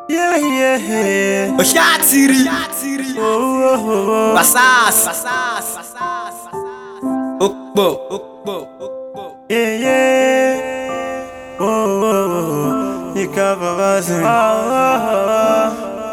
Yeah, yeah. Oṣáàtìrì Oh, oh, oh. Basas Okpo Yeah, yeah. Oh, oh, oh. Nika babazin. Oh, oh,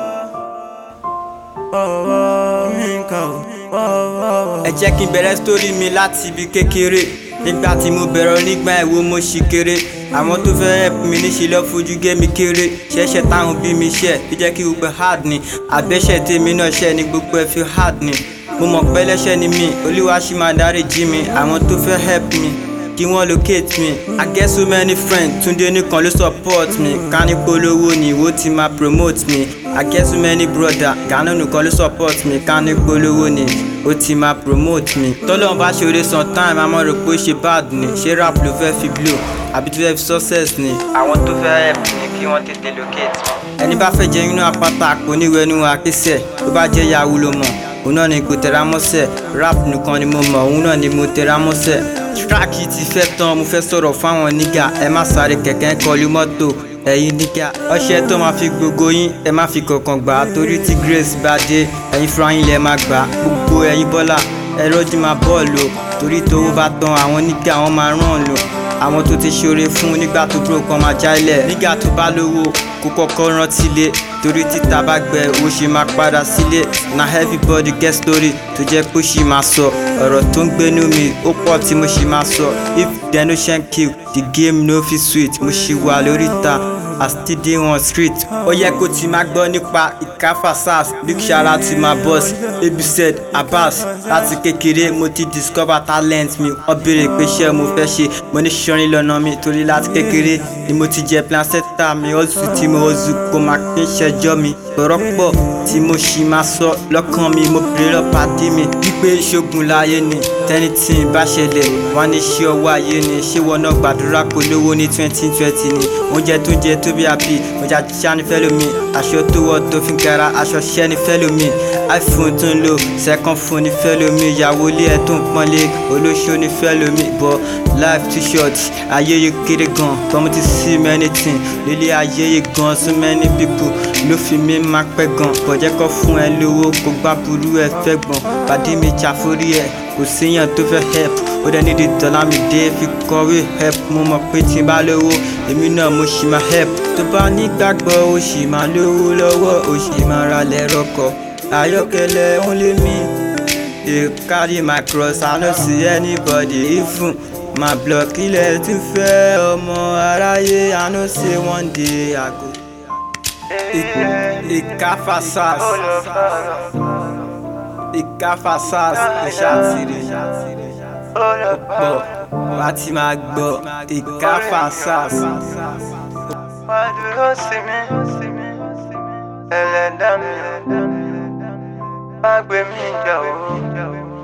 oh. Oh, oh. Nika. Oh, oh, oh. Ẹ jẹ́ kí n bẹ̀rẹ̀ sítórì mi láti ibi kékeré nígbà tí mo bẹ̀rẹ̀ nígbà ìwo mo ṣì kéré àwọn tó fẹ́ help mi níṣẹ́ lọ fojú gé mi kéré ṣẹ̀ṣẹ̀ táwọn bí mi ṣẹ̀ fi jẹ́ kí gbogbo hard ni àbẹ́ṣẹ̀ tèmi náà ṣẹ̀ ni gbogbo ẹ̀ fi hard ni mo mọ̀ pé ẹlẹ́ṣẹ̀ ni mí olúwa ṣì máa dáríjì mi àwọn tó fẹ́ help mi kí wọ́n locate me i get so many friends túndé nìkan ló support me ká ní polówó ni ìwó ti máa promote me i get so many brother gánà nìkan ló support me ká ní polówó ni ó ti máa promote me tọ́lọ́run bá ṣeré sometime a máa rò pé ó ṣe bad ni ṣé rap ló fẹ́ fi blow àbí tó fẹ́ fi success ni. àwọn tó fẹ́ help ni kí wọ́n tètè locate me. ẹni bá fẹ́ jẹ inú apáta kò ní wẹnu àkísẹ̀ tó bá jẹ́ yahoo ló mọ̀ òun náà ni kò tẹra mọ́sẹ̀ rap nìkan ni mo mọ̀ òun náà ni mo tẹra mọ́sẹ̀ track yìí ti fẹ́ tán mo fẹ́ sọ̀rọ̀ fáwọn nígà ẹ má sáré kẹ̀kẹ́ kọlu mọ́tò ẹ̀yin nígà ọṣẹ tó máa fi gbogbo yín ẹ má fi kankan gbà á torí tí grace bá dé ẹ̀yin fúnra yín lẹ máa gbà á gbogbo ẹ̀yin bọ́lá ẹ rọ́jú máa bọ́ọ̀lù o torí tówó bá tán àwọn nígà wọn máa ràn lò àwọn tó ti ṣoore fún nígbà tó dúró kan máa jálẹ̀ nígbà tó bá lówó kó kọ́kọ́ rántí lé torí títa bá gbẹ owó ṣe máa padà sílé na everybody get story tó jẹ́ pé ó ṣì máa sọ ọ̀rọ̀ tó ń gbénú mi ó pọ̀ tí mo ṣì máa sọ if dem no shen kill the game no fit sweet mo ṣì wà lórí ta I still dey on street ó yẹ kó ti máa gbọ́ nípa ìkáfà sars big shout out to my boss abused abbas láti kékeré mo ti discover talent mi wọ́n béèrè pé ṣé mo fẹ́ ṣe mo ní ṣọrin lọ́nà mi torí láti kékeré ni mo ti jẹ placenta mi ọ̀sùn tí mo ọ̀sù kò máa kí n ṣẹjọ́ mi ọ̀rọ̀ pọ̀ tí mo ṣì máa sọ lọ́kàn mi mo bèrè lọ́pàdé mi wípé ṣogun láyé ni tẹ́ni tí ń bá ṣẹlẹ̀ wọ́n ní ṣé ọwọ́ ayé ni ṣé wọn náà gbàdúrà kó lówó ní twenty twenty ni oúnjẹ tó jẹ tó bí àbí ọjà jíjá ní fẹ́ lómi aṣọ tó wọ̀ tó fi gara aṣọ ṣẹ́ ní fẹ́ lómi iphone tó ń lò second phone ní fẹ́ lómi ìyàwó ilé ẹ̀ tó ń pọ́nlé olóṣó ní fẹ́ lómi bọ́ life too short ayé yìí kéré gan tọ́mú ti see many things lílé ayé yìí gan so many people ló fi mí máa pẹ́ gan bọ̀jẹ́ kọ́ fún ẹ lówó kó gbá burú ẹ fẹ́ gbọ̀n pàdé mi ṣàforí ẹ kò síyàn tó fẹ́ help ó dẹ̀ nídìí dọ́là mi dé fi kọ̀wé help mo mọ̀ pé tí n bá lówó èmi náà mo ṣì máa help tó bá nígbàgbọ́ ó ṣì máa lówó lọ́wọ́ ó ṣì máa ra lẹ́rọ̀kọ̀ ayọ́kẹ́lẹ́ ó lé mi dey carry my cross i no see anybody even my block ilẹ̀ tún fẹ́ ọmọ aráyé i know say one day i go. ìkáfà sars ìkáfà sars ìṣàtìrì ọ̀pọ̀ wá ti máa gbọ́ ìkáfà sars. Wá dúró sí mi, ẹlẹ́dàá mi, má gbé mi jà o.